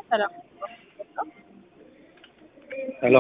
ሰላም ሄሎ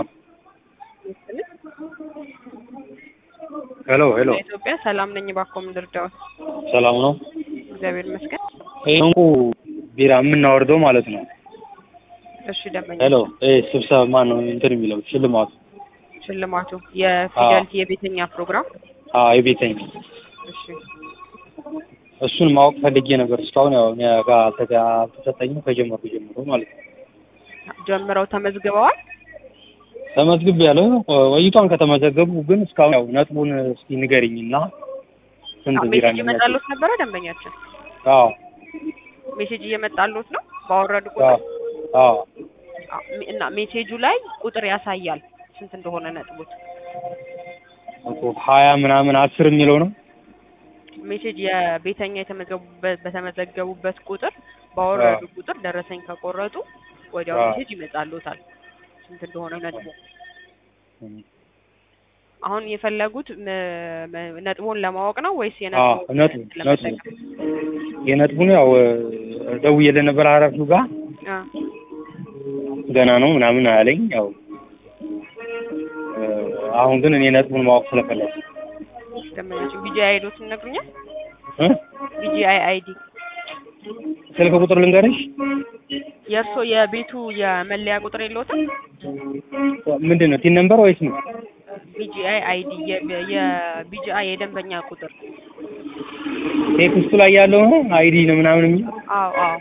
ሄሎ ሄሎ ኢትዮጵያ ሰላም ነኝ። እባክዎ ምን ልርዳዎት? ሰላም ነው። እግዚአብሔር ይመስገን። ይሄ እንቁ ቢራ የምናወርደው ማለት ነው። እሺ ደንበኛ ሄሎ ይሄ ስብሰባ ማን ነው እንትን የሚለው ሽልማቱ? ሽልማቱ የፊደልቲ የቤተኛ ፕሮግራም አዎ የቤተኛ እሺ እሱን ማወቅ ፈልጌ ነበር። እስካሁን ያው እኔ ጋር አልተጋ- አልተሰጠኝም ከጀመርኩ ጀምሮ ማለት ነው። ጀምረው ተመዝግበዋል። ተመዝግብ ያለው ወይቷን ከተመዘገቡ ግን እስካሁን ያው ነጥቡን እስኪ ንገሪኝ እና ስንት ቢራ ሜሴጅ እየመጣሉት ነበረ ደንበኛችን አዎ ሜሴጅ እየመጣሉት ነው ባወረዱ አዎ ቁጥር አዎ አዎ፣ እና ሜሴጁ ላይ ቁጥር ያሳያል ስንት እንደሆነ ነጥቦት እኮ ሀያ ምናምን አስር የሚለው ነው። ሜሴጅ የቤተኛ የተመዘገቡበት በተመዘገቡበት ቁጥር ባወረዱ ቁጥር ደረሰኝ ከቆረጡ ወዲያው አዎ። ሜሴጅ ይመጣሉታል ስንት እንደሆነ ነጥቡ። አሁን የፈለጉት ም- ም- ነጥቡን ለማወቅ ነው ወይስ አዎ የነጥቡን ነጥቡ ነጥቡ ለመጠቀም? የነጥቡን ያው ደውዬልህ ነበር ኃላፊው ጋር አ ገና ነው ምናምን አለኝ። ያው አሁን ግን እኔ ነጥቡን ማወቅ ስለፈለኩ ደንበኛችን ቢጂአይ አይዶትን ይነግሩኛል? እ ቢጂአይ አይዲ ስልክ ቁጥር ልንገርሽ የእርሶ የቤቱ የመለያ ቁጥር የለዎትም? ምንድን ነው ቲን ነምበር ወይስ ነው? ቢጂአይ አይዲ የቢጂአይ የደንበኛ ቁጥር ቴክስቱ ላይ ያለው ነው አይዲ ነው ምናምን የሚል አዎ አዎ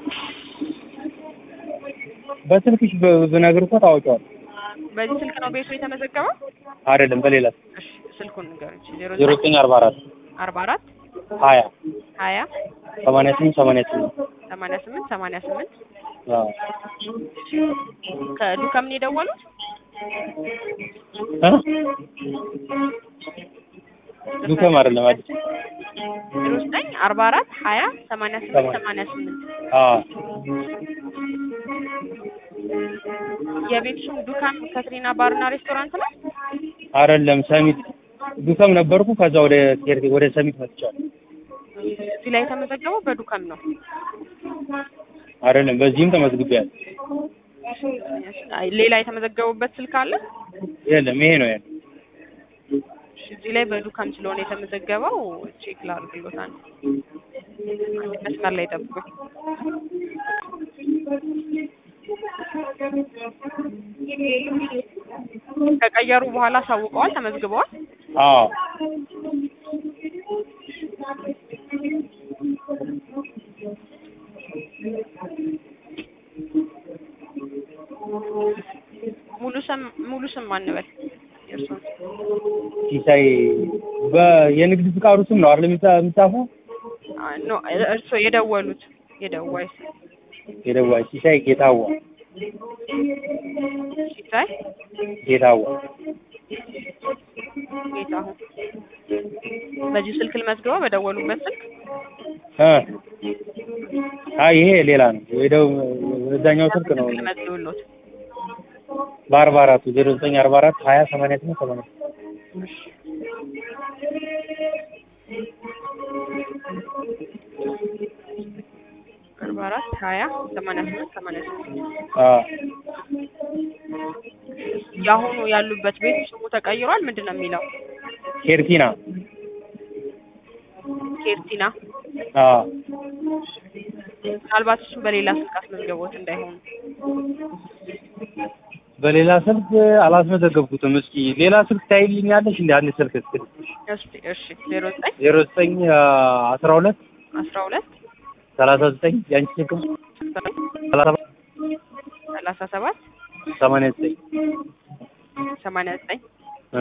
በስልክሽ ብ- ብነግር እኮ ታወቂዋለሽ። በዚህ ስልክ ነው ቤቱ የተመዘገበው? አይደለም በሌላ እሺ ስልኩን ንገሩኝ። ዜሮ ዜሮ ዘጠኝ አርባ አራት አርባ አራት ሀያ ሀያ ሰማንያ ስምንት ሰማንያ ስምንት ሰማንያ ስምንት ሰማንያ ስምንት አዎ ከዱከም ነው የደወሉት? እ ዱከም አይደለም አዲስ ዜሮ ዘጠኝ አርባ አራት ሀያ ሰማንያ ስምንት ሰማንያ ስምንት አዎ የቤት ስም ዱካም ከትሪና ባርና ሬስቶራንት ነው? አይደለም ሰሚት ዱከም ነበርኩ ከዛ ወደ ቴር- ወደ ሰሚት መጥቻለሁ። እዚህ ላይ የተመዘገበው በዱካም ነው። አይደለም በዚህም ተመዝግቤያለሁ። አይ፣ ሌላ የተመዘገቡበት ስልክ አለ? የለም ይሄ ነው ያለው። እሺ፣ እዚህ ላይ በዱካም ስለሆነ የተመዘገበው ቼክ ላድርግሎት። አንድ አንድ መስመር ላይ ጠብቁኝ። ከቀየሩ በኋላ አሳውቀዋል? ተመዝግበዋል? አዎ ሙሉ ስም ሙሉ ስም ማን በል የእርሶን? ሲሳይ በየንግድ ፍቃዱ ስም ነው አይደል የሚጻ- የሚጻፈው? አ፣ ኖ እርሶ የደወሉት የደዋይ ስም የደዋይ ሲሳይ ጌታዋ ሲሳይ ጌታዋ ጌታሁን። በዚህ ስልክ ልመዝግበው በደወሉበት ስልክ እ አይ ይሄ ሌላ ነው። የደው እዛኛው ስልክ ነው ስልክ ልመዝግብሎት። በአርባ አራቱ ዜሮ ዘጠኝ አርባ አራት ሀያ ሰማንያ ስምንት ሰማንያ እሺ አርባ አራት ሀያ ሰማንያ ስምንት ሰማንያ ስምንት አዎ የአሁኑ ያሉበት ቤት ስሙ ተቀይሯል። ምንድን ነው የሚለው? ኬርቲና ኬርቲና። አዎ ምናልባት እሱም በሌላ ስልክ አስመዝገቦት እንዳይሆኑ። በሌላ ስልክ አላስመዘገብኩትም። እስኪ ሌላ ስልክ ታይልኛለሽ? እንደ አንድ ስልክ እስኪ እሺ እሺ ዜሮ ዘጠኝ ዜሮ ዘጠኝ አስራ ሁለት አስራ ሁለት ሰላሳ ዘጠኝ የአንቺ ስልክ ሰላሳ ሰባት ሰላሳ ሰባት ሰማንያ ዘጠኝ ሰማንያ ዘጠኝ እ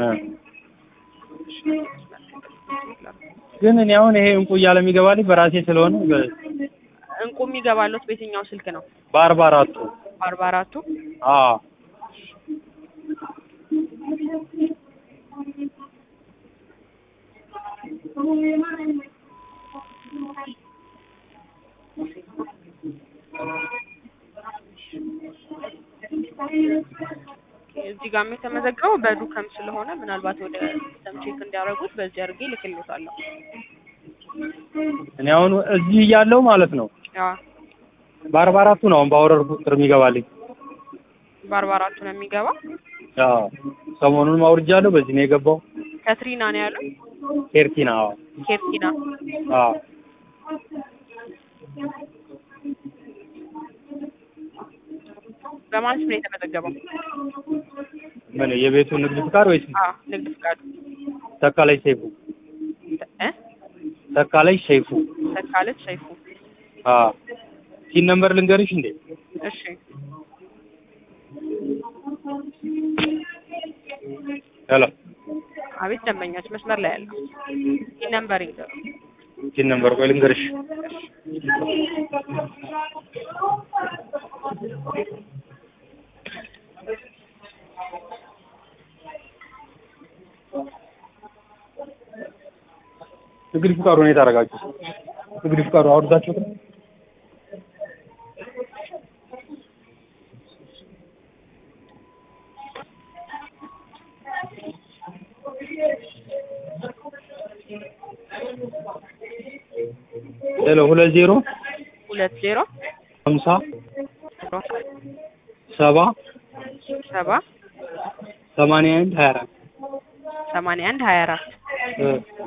ግን እኔ አሁን ይሄ እንቁ እያለ የሚገባልኝ በራሴ ስለሆነ በ- እንቁ የሚገባለት በየትኛው ስልክ ነው? በአርባ አራቱ በአርባ አራቱ አዎ እዚህ ጋር የተመዘገበው በዱከም ስለሆነ ምናልባት ወደ ሲስተም ቼክ እንዲያደርጉት በዚህ አድርጌ ልክልዎታለሁ። እኔ አሁን እዚህ እያለሁ ማለት ነው አዎ በአርባ አራቱ ነው አሁን ባወረድኩ ቁጥር የሚገባልኝ። በአርባ አራቱ ነው የሚገባው። አዎ ሰሞኑን አውርጃለሁ። በዚህ ነው የገባው። ከትሪና ነው ያሉት። ኬርቲና አዎ ኬርቲና አዎ በማን ስም ነው የተመዘገበው? ምን የቤቱ ንግድ ፍቃድ ወይስ አዎ ንግድ ፍቃዱ ተካላይ ሰይፉ? እ ተካላይ ሰይፉ። ተካለች ሰይፉ። አዎ ሲን ነምበር ልንገርሽ እንዴ? እሺ ሄሎ አቤት ደንበኛች መስመር ላይ ያለው ይህ ነምበር ይዘሩ ሲን ነምበር ቆይ ልንገርሽ። ንግድ ፍቃዱ ነው የታረጋችሁ? ንግድ ፍቃዱ አውርዳችሁት ነው? ሄሎ ሁለት ዜሮ ሁለት ዜሮ ሀምሳ ሰባ ሰባ ሰማንያ አንድ ሀያ አራት ሰማንያ አንድ ሀያ አራት እ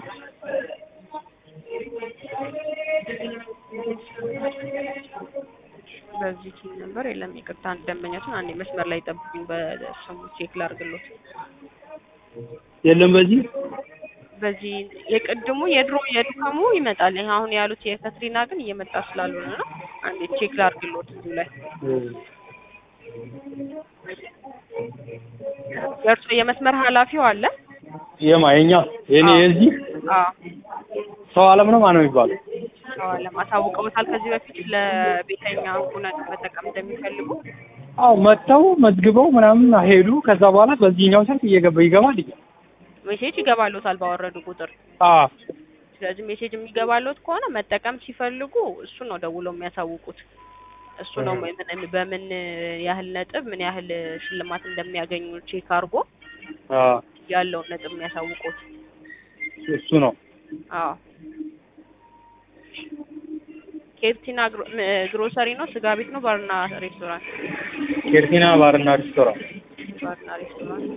በዚህ ቲም ነምበር የለም። ይቅርታ አንድ ደንበኛችን አንዴ መስመር ላይ ጠብቁኝ። በስሙ ቼክ ላድርግሎት። የለም በዚህ በዚህ የቅድሙ የድሮ የድካሙ ይመጣል። ይሄ አሁን ያሉት የከትሪና ግን እየመጣ ስላልሆነ ነው። አንዴ ቼክ ላድርግሎት እዚሁ ላይ የእርሶ የመስመር ኃላፊው አለ? የማ የኛ የኔ አዎ። የዚህ አዎ ሰው አለም ነው ማነው የሚባለው? ሰው አለ። አሳውቀውታል ከዚህ በፊት ለቤተኛ ሁነት መጠቀም እንደሚፈልጉ አዎ መጥተው መዝግበው ምናምን ሄዱ። ከዛ በኋላ በዚህኛው ስልክ እየገባ ይገባል። ሜሴጅ ይገባሎታል ባወረዱ ቁጥር። አዎ ስለዚህ ሜሴጅ የሚገባሎት ከሆነ መጠቀም ሲፈልጉ እሱ ነው ደውለው የሚያሳውቁት። እሱ ነው ምን በምን ያህል ነጥብ ምን ያህል ሽልማት እንደሚያገኙ ቼክ አድርጎ አዎ ያለውን ነጥብ የሚያሳውቁት። እሱ ነው። አዎ ኬርቲና ግሮ- ም- ግሮሰሪ ነው፣ ስጋ ቤት ነው፣ ባርና ሬስቶራንት። ኬርቲና ባርና ሬስቶራንት። ባርና ሬስቶራንት።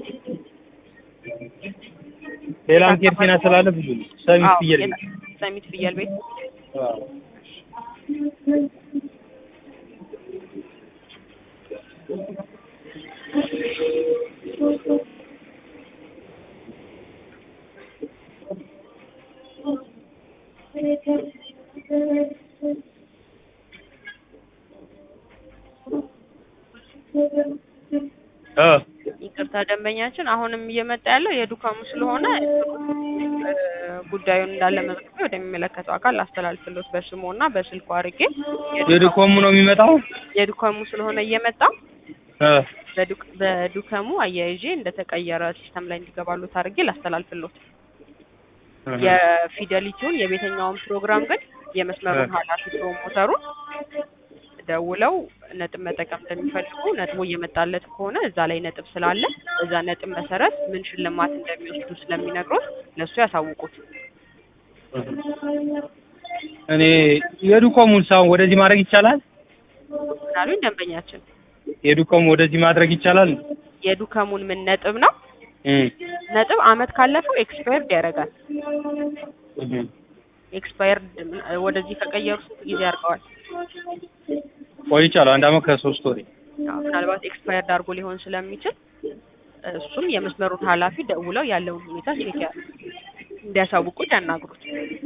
ሌላም ኬርቲና ስላለ ብዙ ነው። ሰሚት አዎ ፍየል የት- ሰሚት ፍየል ቤት። አዎ እ ይቅርታ ደንበኛችን አሁንም እየመጣ ያለው የዱካሙ ስለሆነ እ፣ ጉዳዩን እንዳለ መዝግቤ ወደሚመለከተው አካል አስተላልፍሎት በስሙ እና በስልኩ አድርጌ የድኮሙ ነው የሚመጣው። የዱካሙ ስለሆነ እየመጣ እ በዱክ- በዱከሙ አያይዤ እንደተቀየረ ሲስተም ላይ እንዲገባሉት አድርጌ ላስተላልፍሎት። የፊደሊቲውን የቤተኛውን ፕሮግራም ግን የመስመሩን ኃላፊ ፕሮሞተሩን ደውለው ነጥብ መጠቀም እንደሚፈልጉ ነጥቡ እየመጣለት ከሆነ እዛ ላይ ነጥብ ስላለ በዛ ነጥብ መሰረት ምን ሽልማት እንደሚወስዱ ስለሚነግሩት ለእሱ ያሳውቁት። እኔ የዱኮሙን ሳሁን ወደዚህ ማድረግ ይቻላል። ምናሉኝ ደንበኛችን የዱኮሙ ወደዚህ ማድረግ ይቻላል። የዱከሙን ምን ነጥብ ነው እም ነጥብ አመት ካለፈው ኤክስፓየርድ ያደርጋል። እም ኤክስፓየርድ ወደዚህ ከቀየሩ ስንት ጊዜ ያርገዋል? ቆይቻለሁ። አንድ አመት ከሶስት ወር አዎ፣ ምናልባት ኤክስፓየርድ አድርጎ ሊሆን ስለሚችል እሱም የመስመሩን ኃላፊ ደውለው ያለውን ሁኔታ ቼክ ያ እንዲያሳውቁት ያናግሩት።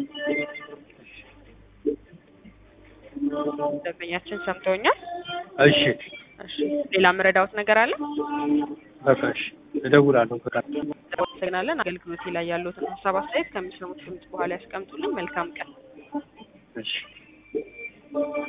ደንበኛችን ሰምተውኛል። እሺ እሺ፣ ሌላ መረዳዎት ነገር አለ? በቃ እሺ፣ እደውላለሁ። በቃ እናመሰግናለን። አገልግሎቴ ላይ ያሉትን ሀሳብ አስተያየት ከሚሰሙት ድምጽ በኋላ ያስቀምጡልን። መልካም ቀን። እሺ